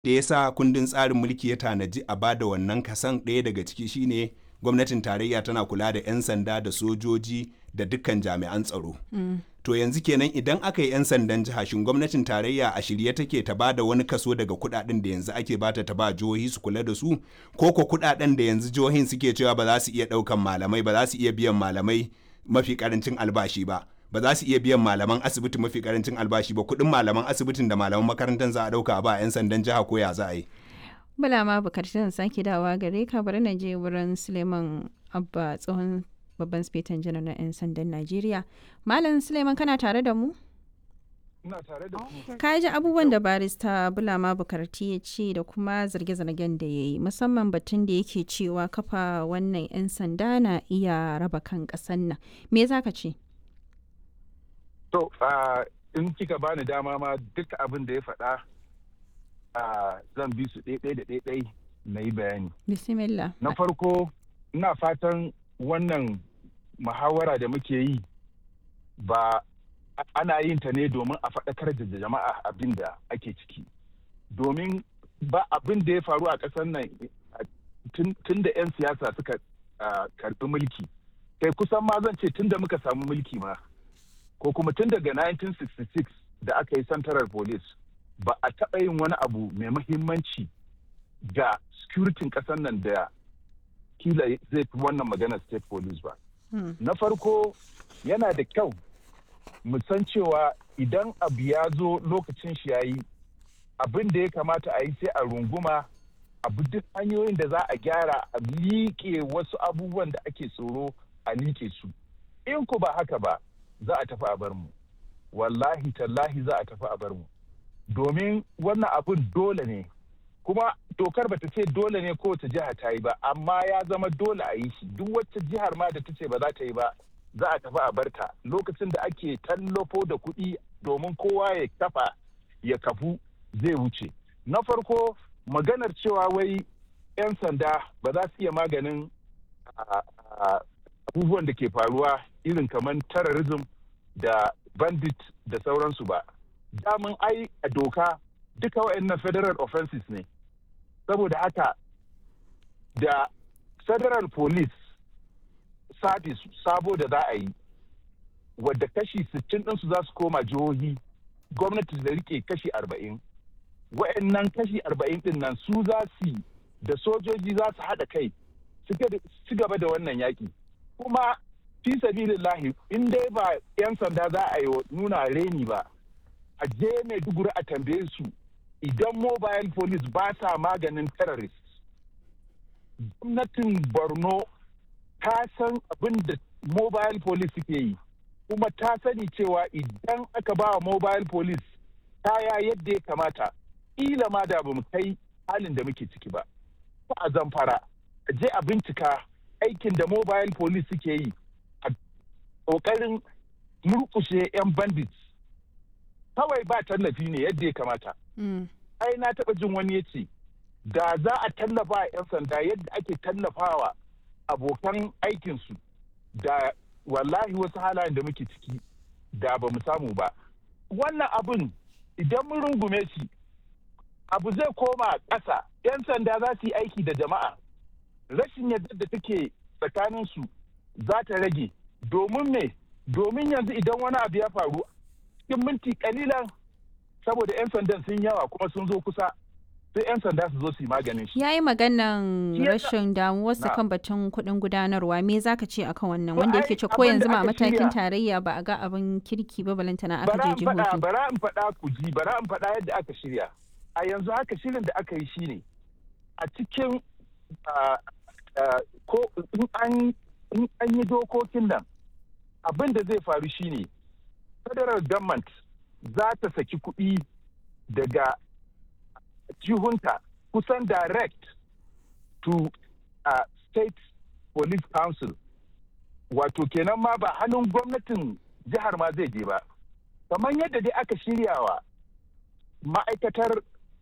da ya sa kundin tsarin mulki ya tanaji a bada wannan kasan ɗaya daga ciki shine gwamnatin tarayya tana kula da 'yan sanda da sojoji da dukkan jami'an tsaro. To yanzu kenan idan aka yi 'yan sandan jiha shin gwamnatin tarayya a shirye take ta ba da wani kaso daga kudaden da yanzu ake bata ta ba jihohi su kula da su ko ko kudaden da yanzu jihohin suke cewa ba za su iya daukan malamai ba za su iya biyan malamai mafi karancin albashi ba ba za su iya biyan malaman asibiti mafi karancin albashi ba kudin malaman asibitin da malaman makarantar za a dauka ba 'yan sandan jiha ko ya za a yi. Bala ma bukatun sake dawa gare ka bari na je wurin Suleiman Abba tsohon babban spetan janar na 'yan sandan Najeriya. Malam Suleiman kana tare da mu? Ina tare da ku. Ka ji abubuwan da barista Bulama Bukarti ya ce da kuma zarge-zargen da ya yi musamman batun da yake cewa kafa wannan 'yan sanda na iya raba kan ƙasan nan. Me za ka ce? To, in kika bani dama ma duk abin da ya faɗa zan bi su ɗaiɗai da ɗaiɗai na yi bayani. Bismillah. Na farko, ina fatan wannan muhawara da muke yi ba ana yin ta ne domin a faɗakar da jama'a abin da ake ciki. Domin ba abin da ya faru a ƙasar nan tun da 'yan siyasa suka karɓi mulki. Kai kusan ma zan ce tun da muka samu mulki ma. Ko kuma tun daga 1966 da aka yi Central Police. ba a taɓa yin wani abu mai mahimmanci ga securitin ƙasar nan da kila zai fi wannan magana state police ba. Na farko yana da kyau mu san cewa idan abu ya zo lokacin shi yayi abin da ya kamata a yi sai a runguma abu duk hanyoyin da za a gyara a liƙe wasu abubuwan da ake tsoro a liƙe su. In ku ba haka ba za a tafi a bar mu. Wallahi tallahi za a tafi a bar mu. domin wannan abun dole ne kuma dokar bata ce dole ne kowace jiha ta yi ba amma ya zama dole a yi shi duk wacce jihar ma da ta ce ba za ta yi ba za a tafi a barta lokacin da ake tallafo da kuɗi domin kowa ya kafa ya kafu zai wuce na farko maganar cewa wai 'yan sanda ba za su iya maganin abubuwan da ke faruwa irin kamar terrorism da bandit da sauransu ba damun ai a doka duka wa'annan federal offenses ne saboda haka da federal police service sabo da za a yi wadda kashi 60 ɗinsu za su koma jihohi gwamnati da rike kashi 40 wa'annan kashi 40 ɗin nan su za su da sojoji za su haɗa kai su gaba da wannan yaƙi kuma fi sabilillahi in dai ba 'yan sanda za a yi nuna reni ba a je Maiduguri a tambaye su idan mobile police ba sa maganin terrorist. Gwamnatin Borno ta san abin da mobile police suke yi, kuma ta sani cewa idan aka ba mobile police kaya yadda ya kamata, ila ma da ba mu kai halin da muke ciki ba. Ko a zamfara, a je a bincika aikin da mobile police suke yi a ƙoƙarin murkushe 'yan bandits kawai ba tallafi ne yadda ya kamata. Ai na taɓa jin wani ya ce, da za a tallafa a 'yan sanda yadda ake tallafawa abokan aikinsu da wallahi wasu halayen da muke ciki da ba mu samu ba. Wannan abin idan mun rungume shi, abu zai koma ƙasa, 'yan sanda za su yi aiki da jama'a. Rashin yadda da take tsakaninsu za ta rage. Domin me? Domin yanzu idan wani abu ya faru cikin minti kalilan saboda 'yan sandan sun yawa kuma sun zo kusa sai 'yan sanda su zo su yi maganin shi. Ya yi maganan rashin damuwarsa kan batun kuɗin gudanarwa me za ka ce akan wannan wanda yake ce ko yanzu ma matakin tarayya ba a ga abin kirki ba balantana aka je jihohi. Bara in faɗa ku ji bara in faɗa yadda aka shirya. A yanzu haka shirin da aka yi shine a cikin ko in an yi dokokin nan abin da zai faru shine federal government za ta saki kuɗi daga jihunta kusan direct to uh, state police council wato kenan ma ba hannun gwamnatin jihar ma zai je ba kamar yadda dai aka shiryawa ma'aikatar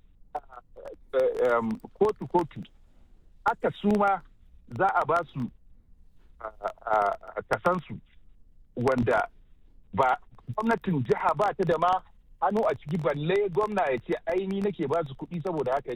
kotu-kotu aka suma za a ba su kasansu wanda ba gwamnatin jiha ba ta da ma hannu a ciki balle gwamna ya ce aini nake ba su kuɗi saboda haka